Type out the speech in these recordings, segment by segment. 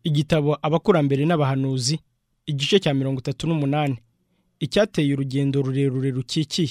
igitabo abakurambere n'abahanuzi igice cya mirongo itatu n'umunani icyateye urugendo rurerure rukikiye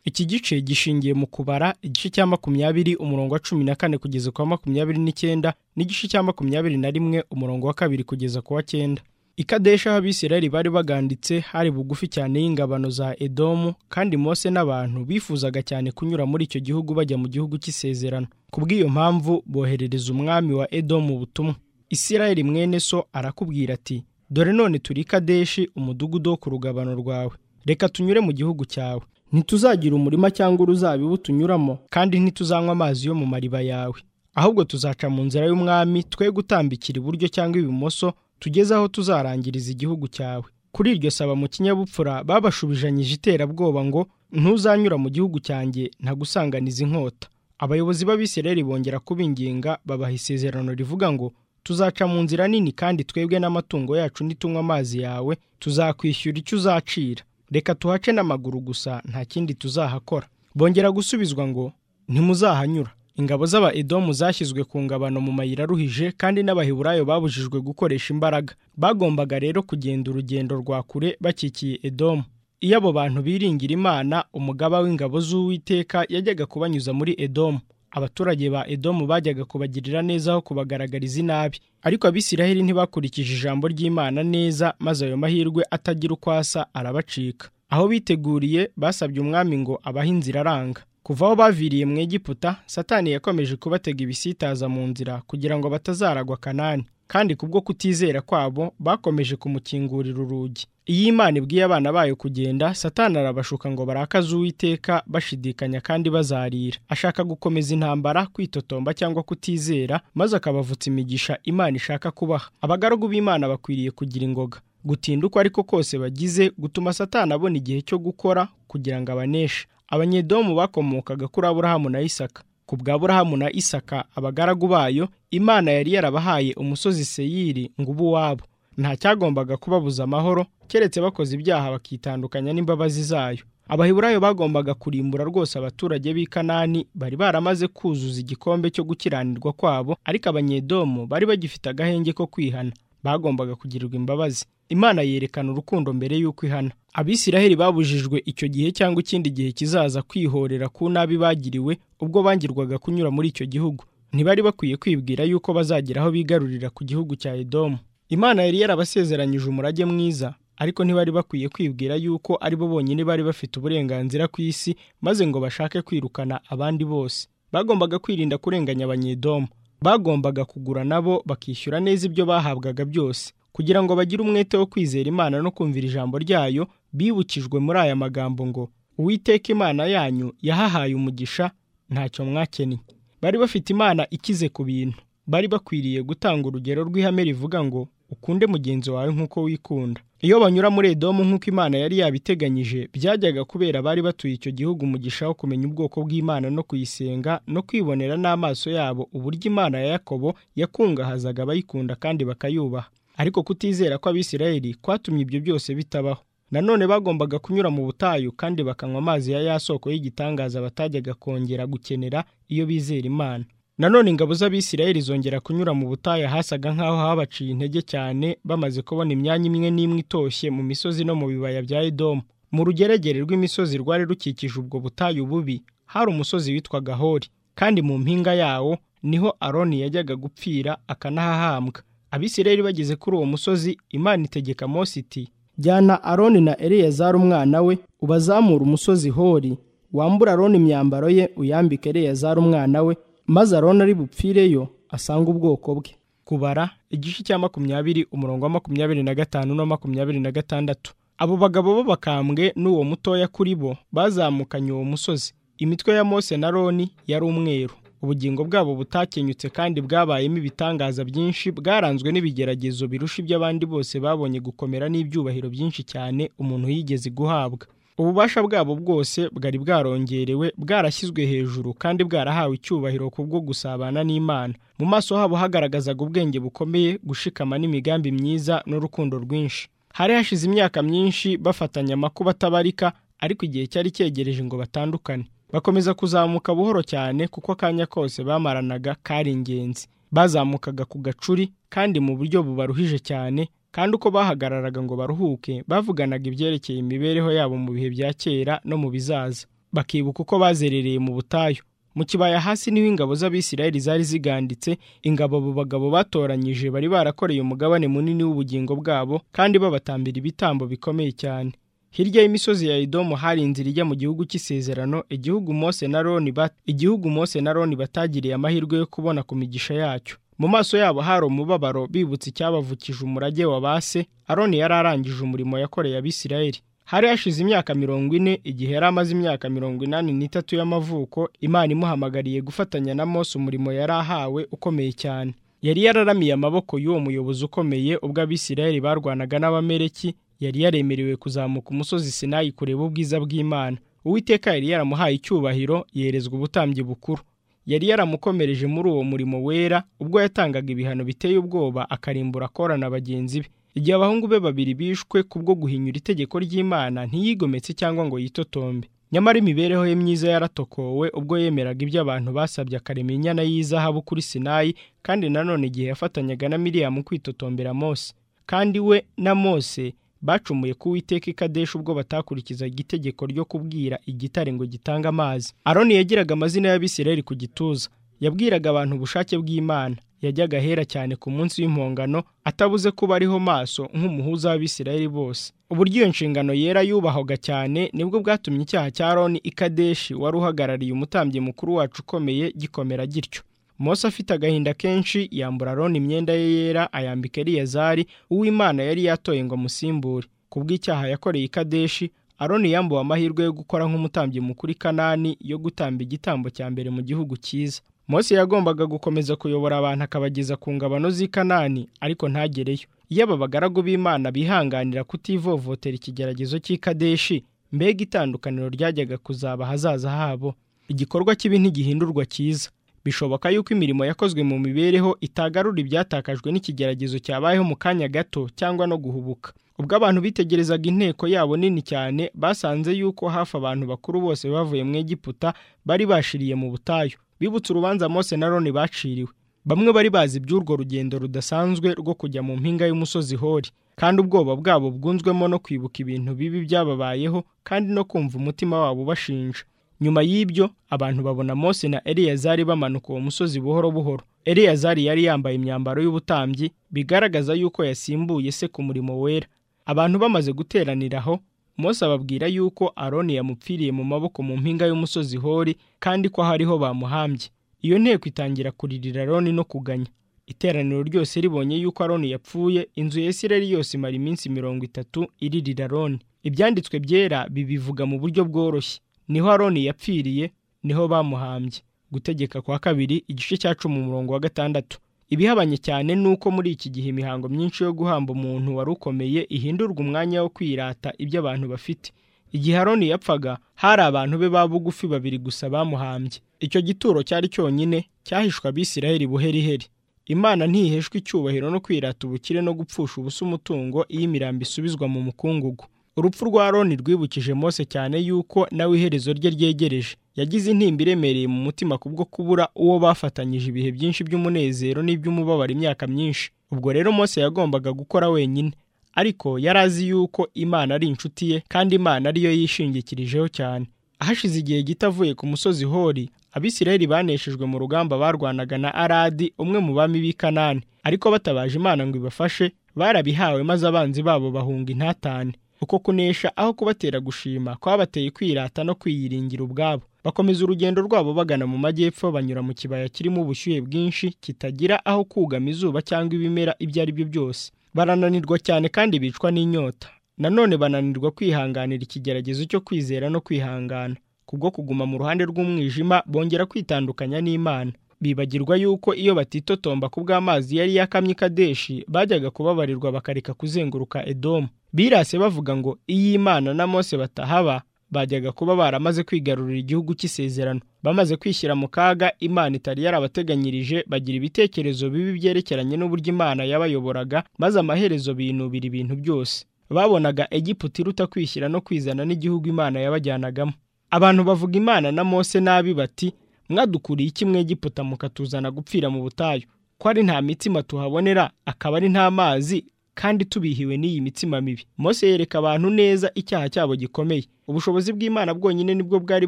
iki gice gishingiye mu kubara igice cya makumyabiri umurongo wa cumi na kane kugeza ku wa makumyabiri n'icyenda n'igice cya makumyabiri na rimwe umurongo wa kabiri kugeza ku wa cyenda ikadesha aho abisirayeli bari baganditse hari bugufi cyane y'ingabano za edomu kandi mose n'abantu bifuzaga cyane kunyura muri icyo gihugu bajya mu gihugu cy'isezerano ku bw'iyo mpamvu boherereza umwami wa edomu ubutumwa isirayeli mwene so arakubwira ati dore none turi kadeshi umudugudu wo ku rugabano rwawe reka tunyure mu gihugu cyawe ntituzagira umurima cyangwa uruzabibu tunyuramo kandi ntituzanywa amazi yo mu mariba yawe ahubwo tuzaca mu nzira y'umwami twe gutambikira iburyo cyangwa ibumoso tugeze aho tuzarangiriza igihugu cyawe kuri iryo saba mu kinyabupfura babashubijanyije iterabwoba ngo ntuzanyura mu gihugu cyanjye ntagusanganiza inkota abayobozi b'abisirayeli bongera kubinginga babaha isezerano rivuga ngo tuzaca mu nzira nini kandi twebwe n'amatungo yacu nitunywa amazi yawe tuzakwishyura icyo uzacira reka tuhace n'amaguru gusa nta kindi tuzahakora bongera gusubizwa ngo ntimuzahanyura ingabo z'abaedomu zashyizwe ku ngabano mu mayira aruhije kandi n'abaheburayo babujijwe gukoresha imbaraga bagombaga rero kugenda urugendo rwa kure bakikiye edomu iyo abo bantu biringira imana umugaba w'ingabo z'uwiteka yajyaga kubanyuza muri edomu abaturage ba edomu bajyaga kubagirira neza aho kubagaragariza inabi ariko abisiraheli ntibakurikije ijambo ry'imana neza maze ayo mahirwe atagira uko asa arabacika aho biteguriye basabye umwami ngo abahe inzira aranga kuva aho baviriye mu egiputa satani yakomeje kubatega ibisitaza mu nzira kugira ngo batazaragwa kanani kandi kubwo kutizera kwabo bakomeje kumukingurira urugi iyo imana ibwiye abana bayo kugenda satani arabashuka ngo barakaze uwiteka bashidikanya kandi bazarira ashaka gukomeza intambara kwitotomba cyangwa kutizera maze akabavutsa imigisha imana ishaka kubaha abagaragu b'imana bakwiriye kugira ingoga gutinda uko ariko kose bagize gutuma satani abona igihe cyo gukora kugira ngo abaneshe abanyedomu bakomokaga kuri aburahamu na isaka ku bwa aburahamu na isaka abagaragu bayo imana yari yarabahaye umusozi seyiri ngo ube uwabo nta cyagombaga kubabuza amahoro keretse bakoze ibyaha bakitandukanya n'imbabazi zayo abahiburayo bagombaga kurimbura rwose abaturage b'i kanani bari baramaze kuzuza igikombe cyo gukiranirwa kwabo ariko abanyedomu bari bagifite agahenge ko kwihana bagombaga kugirirwa imbabazi imana yerekana urukundo mbere y'uko ihana abisiraheli babujijwe icyo gihe cyangwa ikindi gihe kizaza kwihorera ku nabi bagiriwe ubwo bangirwaga kunyura muri icyo gihugu ntibari bakwiye kwibwira yuko bazagera aho bigarurira ku gihugu cya edomu imana yari yarabasezeranyije umurage mwiza ariko ntibari bakwiye kwibwira yuko ari bo bonyine bari bafite uburenganzira ku isi maze ngo bashake kwirukana abandi bose bagombaga kwirinda kurenganya abanyedomu bagombaga kugura nabo bakishyura neza ibyo bahabwaga byose kugira ngo bagire umwete wo kwizera imana no kumvira ijambo ryayo bibukijwe muri aya magambo ngo uwiteka imana yanyu yahahaye umugisha ntacyo mwakennye bari bafite imana ikize ku bintu bari bakwiriye gutanga urugero rw'ihame rivuga ngo ukunde mugenzi wawe nk'uko wikunda iyo banyura muri edomu nk'uko imana yari yabiteganyije byajyaga kubera bari batuye icyo gihugu umugisha wo kumenya ubwoko bw'imana no kuyisenga no kwibonera n'amaso yabo uburyo imana ya yakobo yakungahazaga abayikunda kandi bakayubaha ariko kutizera kw'abisirayeli kwatumye ibyo byose bitabaho nanone bagombaga kunyura mu butayu kandi bakanywa amazi ya ya soko y'igitangaza batajyaga kongera gukenera iyo bizera imana nanone ingabo z'abisirayeli zongera kunyura mu butayu ahasaga nk'aho habaciye intege cyane bamaze kubona imyanya imwe n'imwe itoshye mu misozi no mu bibaya bya edomu mu rugeregere rw'imisozi rwari rukikije ubwo butayu bubi hari umusozi witwaga hori kandi mu mpinga yawo niho aroni yajyaga gupfira akanahahambwa abisirayeli bageze kuri uwo musozi imana itegeka Mose iti jyana aroni na eleyazari umwana we ubazamura umusozi hori wambura aroni imyambaro ye uyambike eleyazari umwana we maze aroni ari bupfireyo asange ubwoko bwe kubara igice cya makumyabiri umurongo wa makumyabiri na gatanu na makumyabiri na gatandatu abo bagabo b'abakambwe n'uwo mutoya kuri bo bazamukanye uwo musozi imitwe ya Mose na roni yari umweru ubugingo bwabo butakenyutse kandi bwabayemo ibitangaza byinshi bwaranzwe n'ibigeragezo birusha iby'abandi bose babonye gukomera n'ibyubahiro byinshi cyane umuntu yigeze guhabwa ububasha bwabo bwose bwari bwarongerewe bwarashyizwe hejuru kandi bwarahawe icyubahiro kubwo gusabana n'imana mu maso habo hagaragazaga ubwenge bukomeye gushikama n'imigambi myiza n'urukundo rwinshi hari hashize imyaka myinshi bafatanya amakuba atabarika ariko igihe cyari cyegereje ngo batandukane bakomeza kuzamuka buhoro cyane kuko akanya kose bamaranaga kari ingenzi bazamukaga ku gacuri kandi mu buryo bubaruhije cyane kandi uko bahagararaga ngo baruhuke bavuganaga ibyerekeye imibereho yabo mu bihe bya kera no mu bizaza bakibuka uko bazerereye mu butayu mu kibaya hasi niho ingabo z'abisirayeli zari ziganditse ingabo abo bagabo batoranyije bari barakoreye umugabane munini w'ubugingo bwabo kandi babatambira ibitambo bikomeye cyane hirya y'imisozi ya Edomu hari inzira ijya mu gihugu cy'isezerano igihugu Mose na Roni bat igihugu Mose na Roni batagiriye amahirwe yo kubona ku migisha yacyo mu maso yabo hari umubabaro bibutse icyabavukije umurage wa base Aroni yari arangije umurimo yakoreye Abisirayeli hari hashize imyaka mirongo ine igihe yari amaze imyaka mirongo inani n'itatu y'amavuko Imana imuhamagariye gufatanya na Mose umurimo yari ahawe ukomeye cyane yari yararamiye amaboko y'uwo muyobozi ukomeye ubwo Abisirayeli barwanaga n'abamereki yari yaremerewe kuzamuka umusozi Sinayi kureba ubwiza bw'Imana Uwiteka yari yaramuhaye icyubahiro yerezwa ubutambyi bukuru yari yaramukomereje muri uwo murimo wera ubwo yatangaga ibihano biteye ubwoba akarimbura akorana bagenzi be igihe abahungu be babiri bishwe kubwo guhinyura itegeko ry'Imana ntiyigometse cyangwa ngo yitotombe nyamara imibereho ye myiza yaratokowe ubwo yemeraga ibyo abantu basabye akarema inyana y'izahabu kuri Sinayi kandi nanone igihe yafatanyaga na Miriam kwitotombera Mose kandi we na Mose bacumuye ku witeka ikadeshi ubwo batakurikizaga itegeko ryo kubwira igitare ngo gitange amazi aroni yagiraga amazina y'abisirayeli ku gituza yabwiraga abantu ubushake bw'imana yajyaga ahera cyane ku munsi w'impongano atabuze kuba ariho maso nk'umuhuza w'abisirayeli bose uburyo iyo nshingano yera yubahwaga cyane nibwo bwatumye icyaha cya aroni ikadeshi wari uhagarariye umutambyi mukuru wacu ukomeye gikomera gityo Mose afite agahinda kenshi yambura Aroni imyenda ye yera ayambika Eliyazari uw'Imana yari yatoye ngo amusimbure kubw'icyaha yakoreye ikadeshi Aroni yambuwe amahirwe yo gukora nk'umutambyi mukuru Kanani yo gutamba igitambo cya mbere mu gihugu cyiza Mose yagombaga gukomeza kuyobora abantu akabageza ku ngabano z'i Kanani ariko ntagereyo iyo aba bagaragu b'Imana bihanganira kutivovotera ikigeragezo cy'ikadeshi mbega itandukaniro ryajyaga kuzaba ahazaza habo igikorwa kibi ntigihindurwa cyiza bishoboka yuko imirimo yakozwe mu mibereho itagarura ibyatakajwe n'ikigeragezo cyabayeho mu kanya gato cyangwa no guhubuka ubwo abantu bitegerezaga inteko yabo nini cyane basanze yuko hafi abantu bakuru bose bavuye mu Egiputa bari bashiriye mu butayu bibutse urubanza Mose na Roni baciriwe bamwe bari bazi iby'urwo rugendo rudasanzwe rwo kujya mu mpinga y'umusozi hori kandi ubwoba bwabo bwunzwemo no kwibuka ibintu bibi byababayeho kandi no kumva umutima wabo bashinja nyuma y'ibyo abantu babona Mose na Eliyazari bamanuka uwo musozi buhoro buhoro Eliyazari yari yambaye imyambaro y'ubutambyi bigaragaza yuko yasimbuye se ku murimo wera abantu bamaze guteranira aho Mose ababwira yuko Aroni yamupfiriye mu maboko mu mpinga y'umusozi hori kandi ko hariho bamuhambye iyo nteko itangira kuririra Aroni no kuganya iteraniro ryose ribonye yuko Aroni yapfuye inzu ya Isirayeli yose imara iminsi mirongo itatu iririra Aroni ibyanditswe byera bibivuga mu buryo bworoshye niho aroni yapfiriye niho bamuhambye gutegeka kwa kabiri igice cya cumi umurongo wa gatandatu ibihabanye cyane ni uko muri iki gihe imihango myinshi yo guhamba umuntu wari ukomeye ihindurwa umwanya wo kwirata ibyo abantu bafite igihe aroni yapfaga hari abantu be ba bugufi babiri gusa bamuhambye icyo gituro cyari cyonyine cyahishwe abisirayeli buheriheri imana ntiheshwa icyubahiro no kwirata ubukire no gupfusha ubusa umutungo iyo imirambo isubizwa mu mukungugu urupfu rwa Aroni rwibukije Mose cyane yuko nawe iherezo rye ryegereje yagize intimba iremereye mu mutima kubwo kubura uwo bafatanyije ibihe byinshi by'umunezero n'iby'umubabaro imyaka myinshi ubwo rero Mose yagombaga gukora wenyine ariko yari azi yuko Imana ari inshuti ye kandi Imana ariyo yishingikirijeho cyane ahashize igihe gito avuye ku musozi hori abisirayeli baneshejwe mu rugamba barwanaga na aradi umwe mu bami b'i kanani ariko batabaje imana ngo ibafashe barabihawe maze abanzi babo bahunga intatane uko kunesha aho kubatera gushima kwabateye kwirata no kwiyiringira ubwabo bakomeza urugendo rwabo bagana mu majyepfo banyura mu kibaya kirimo ubushyuhe bwinshi kitagira aho kugama izuba cyangwa ibimera ibyo ari byo byose barananirwa cyane kandi bicwa n'inyota nanone bananirwa kwihanganira ikigeragezo cyo kwizera no kwihangana kubwo kuguma mu ruhande rw'umwijima bongera kwitandukanya n'imana bibagirwa yuko iyo batitotomba ku bw'amazi yari yakamye ikadeshi bajyaga kubabarirwa bakareka kuzenguruka edomu birase bavuga ngo iyi imana na mose batahaba bajyaga kuba baramaze kwigarurira igihugu cy'isezerano bamaze kwishyira mu kaga imana itari yarabateganyirije bagira ibitekerezo bibi byerekeranye n'uburyo imana yabayoboraga maze amaherezo binubira ibintu byose babonaga egiputa iruta kwishyira no kwizana n'igihugu imana yabajyanagamo abantu bavuga imana na mose nabi bati mwadukuriye iki mwegiputa mukatuzana gupfira mu butayu ko ari nta mitima tuhabonera akaba ari nta mazi kandi tubihiwe n'iyi mitima mibi Mose yereka abantu neza icyaha cyabo gikomeye ubushobozi bw'Imana bwonyine nibwo bwari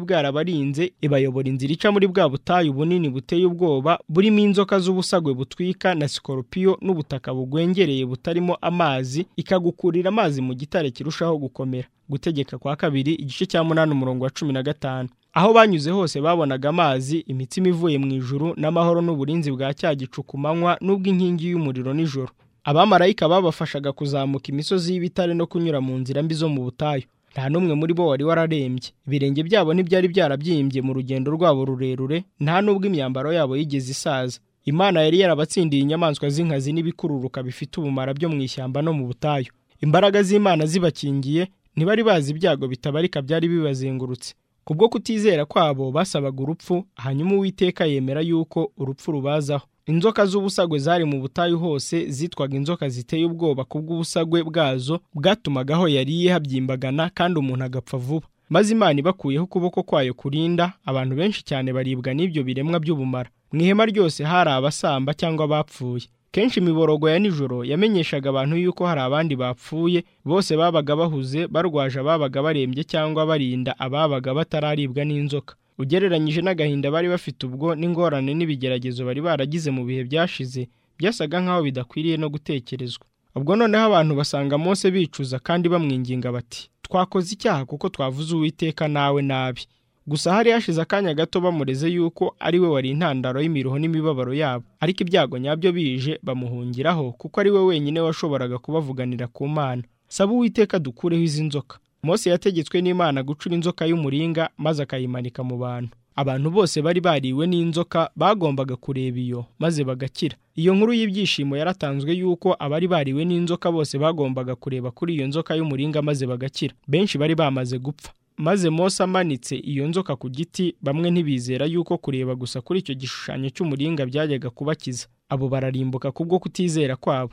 bwarabarinze ibayobora inzira ica muri bwa butayu bunini buteye ubwoba burimo inzoka z'ubusagwe butwika na sikoropiyo n'ubutaka bugwengereye butarimo amazi ikagukurira amazi mu gitare kirushaho gukomera gutegeka kwa kabiri igice cya munani umurongo wa cumi na gatanu aho banyuze hose babonaga amazi imitsima ivuye mu ijuru n'amahoro n'uburinzi bwa cya gicu ku manywa n'ubw'inkingi y'umuriro nijoro abamarayika babafashaga kuzamuka imisozi y'ibitare no kunyura mu nzira mbi zo mu butayu nta n'umwe muri bo wari wararembye ibirenge byabo ntibyari byarabyimbye mu rugendo rwabo rurerure nta n'ubwo imyambaro yabo yigeze isaza imana yari yarabatsindiye inyamaswa z'inkazi n'ibikururuka bifite ubumara byo mu ishyamba no mu butayu imbaraga z'imana zibakingiye ntibari bazi ibyago bitabarika byari bibazengurutse kubwo kutizera kwabo basabaga urupfu hanyuma uwiteka yemera yuko urupfu rubazaho inzoka z'ubusagwe zari mu butayu hose zitwaga inzoka ziteye ubwoba kubw'ubusagwe bwazo bwatumaga aho yariye habyimbagana kandi umuntu agapfa vuba maze imana ibakuyeho ukuboko kwayo kurinda abantu benshi cyane baribwa n'ibyo biremwa by'ubumara mu ihema ryose hari abasamba cyangwa abapfuye kenshi imiborogo ya nijoro yamenyeshaga abantu yuko hari abandi bapfuye bose babaga bahuze barwaje ababaga barembye cyangwa barinda ababaga batararibwa n'inzoka ugereranyije n'agahinda bari bafite ubwo n'ingorane n'ibigeragezo bari baragize mu bihe byashize byasaga nk'aho bidakwiriye no gutekerezwa ubwo noneho abantu basanga Mose bicuza kandi bamwinginga bati twakoze icyaha kuko twavuze uwiteka nawe nabi gusa hari hashize akanya gato bamureze yuko ari we wari intandaro y'imiruho n'imibabaro yabo ariko ibyago nyabyo bije bamuhungiraho kuko ari we wenyine washoboraga kubavuganira ku mana saba uwiteka dukureho izi nzoka Mose yategetswe n'Imana gucura inzoka y'umuringa maze akayimanika mu bantu abantu bose bari bariwe n'inzoka bagombaga kureba iyo maze bagakira iyo nkuru y'ibyishimo yaratanzwe yuko abari bariwe n'inzoka bose bagombaga kureba kuri iyo nzoka y'umuringa maze bagakira benshi bari bamaze gupfa maze Mose amanitse iyo nzoka ku giti bamwe ntibizera yuko kureba gusa kuri icyo gishushanyo cy'umuringa byajyaga kubakiza abo bararimbuka kubwo kutizera kwabo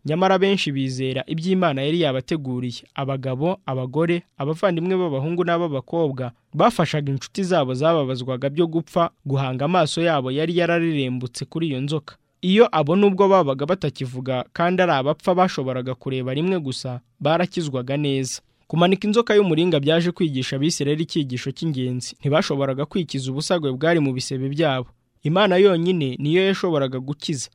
nyamara benshi bizera iby'imana yari yabateguriye abagabo abagore abavandimwe b'abahungu n'ab'abakobwa bafashaga inshuti zabo zababazwaga byo gupfa guhanga amaso yabo yari yararerembutse kuri iyo nzoka iyo abo nubwo babaga batakivuga kandi ari abapfa bashoboraga kureba rimwe gusa barakizwaga neza kumanika inzoka y'umuringa byaje kwigisha abisirayeli icyigisho cy'ingenzi ntibashoboraga kwikiza ubusagwe bwari mu bisebe byabo imana yonyine niyo yashoboraga gukiza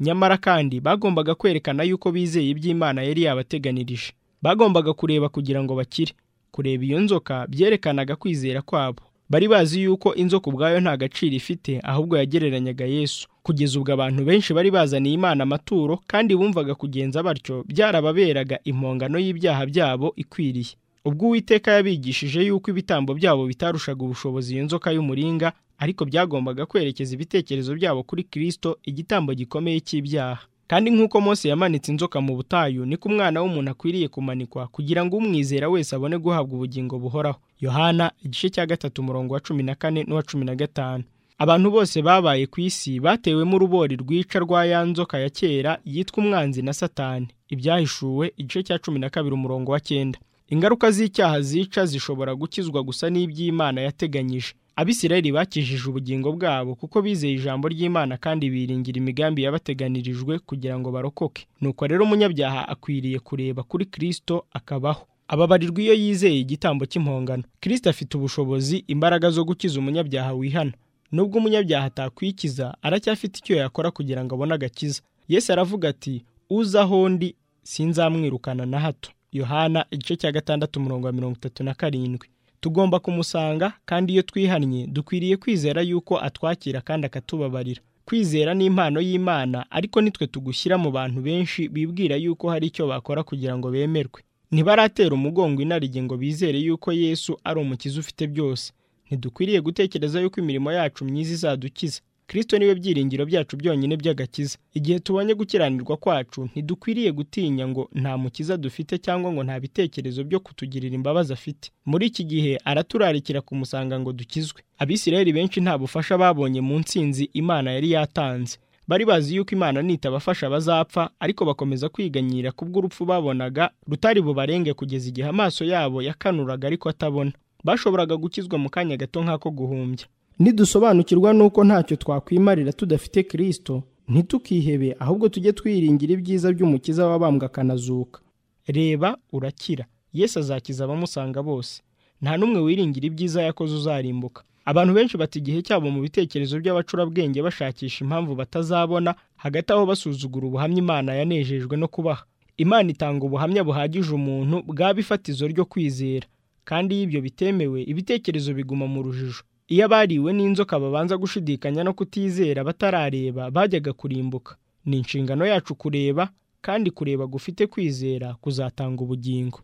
nyamara kandi bagombaga kwerekana yuko bizeye iby'imana yari yabateganirije bagombaga kureba kugira ngo bakire kureba iyo nzoka byerekanaga kwizera kwabo bari bazi yuko inzoka ubwayo nta gaciro ifite ahubwo yagereranyaga yesu kugeza ubwo abantu benshi bari bazaniye imana amaturo kandi bumvaga kugenza batyo byarababeraga impongano y'ibyaha byabo ikwiriye ubwo uwiteka yabigishije yuko ibitambo byabo bitarushaga ubushobozi iyo nzoka y'umuringa ariko byagombaga kwerekeza ibitekerezo byabo kuri kirisito igitambo gikomeye cy'ibyaha kandi nk'uko Mose yamanitse inzoka mu butayu niko umwana w'umuntu akwiriye kumanikwa kugira ngo umwizera wese abone guhabwa ubugingo buhoraho yohana igice cya gatatu umurongo wa cumi na kane n'uwa cumi na gatanu abantu bose babaye ku isi batewemo urubori rwica rwa ya nzoka ya kera yitwa umwanzi na satani ibyahishuwe igice cya cumi na kabiri umurongo wa cyenda ingaruka z'icyaha zica zishobora gukizwa gusa n'iby'imana yateganyije abisirayeli bakijije ubugingo bwabo kuko bizeye ijambo ry'imana kandi biringira imigambi yabateganirijwe kugira ngo barokoke nuko rero umunyabyaha akwiriye kureba kuri kirisito akabaho ababarirwa iyo yizeye igitambo cy'impongano kirisito afite ubushobozi imbaraga zo gukiza umunyabyaha wihana nubwo umunyabyaha atakwikiza aracyafite icyo yakora kugira ngo abone agakiza yesu aravuga ati uza aho ndi sinzamwirukana na hato yohana igice cya gatandatu umurongo wa mirongo itatu na karindwi tugomba kumusanga kandi iyo twihannye dukwiriye kwizera yuko atwakira kandi akatubabarira kwizera ni impano y'imana ariko nitwe tugushyira mu bantu benshi bibwira yuko hari icyo bakora kugira ngo bemerwe ntibaratera umugongo inarijye ngo bizere yuko yesu ari umukiza ufite byose ntidukwiriye gutekereza yuko imirimo yacu myiza izadukiza kirisito niwe byiringiro byacu byonyine by'agakiza igihe tubonye gukiranirwa kwacu ntidukwiriye gutinya ngo nta mukiza dufite cyangwa ngo nta bitekerezo byo kutugirira imbabazi afite muri iki gihe araturarikira kumusanga ngo dukizwe abisirayeli benshi nta bufasha babonye mu nsinzi imana yari yatanze bari bazi yuko imana nitabafasha bazapfa ariko bakomeza kwiganyira kubw'urupfu babonaga rutari bubarenge kugeza igihe amaso yabo yakanuraga ariko atabona bashoboraga gukizwa mu kanya gato nk'ako guhumbya nidusobanukirwa n'uko ntacyo twakwimarira tudafite kirisito ntitukihebe ahubwo tujye twiringira ibyiza by'umukiza wabambwe akanazuka reba urakira yesu azakiza abamusanga bose nta n'umwe wiringira ibyiza yakoze uzarimbuka abantu benshi bata igihe cyabo mu bitekerezo by'abacurabwenge bashakisha impamvu batazabona hagati aho basuzugura ubuhamya imana yanejejwe no kubaha imana itanga ubuhamya buhagije umuntu bwaba ifatizo ryo kwizera kandi iyo ibyo bitemewe ibitekerezo biguma mu rujijo iyo abariwe n'inzoka babanza gushidikanya no kutizera batarareba bajyaga kurimbuka ni inshingano yacu kureba kandi kureba gufite kwizera kuzatanga ubugingo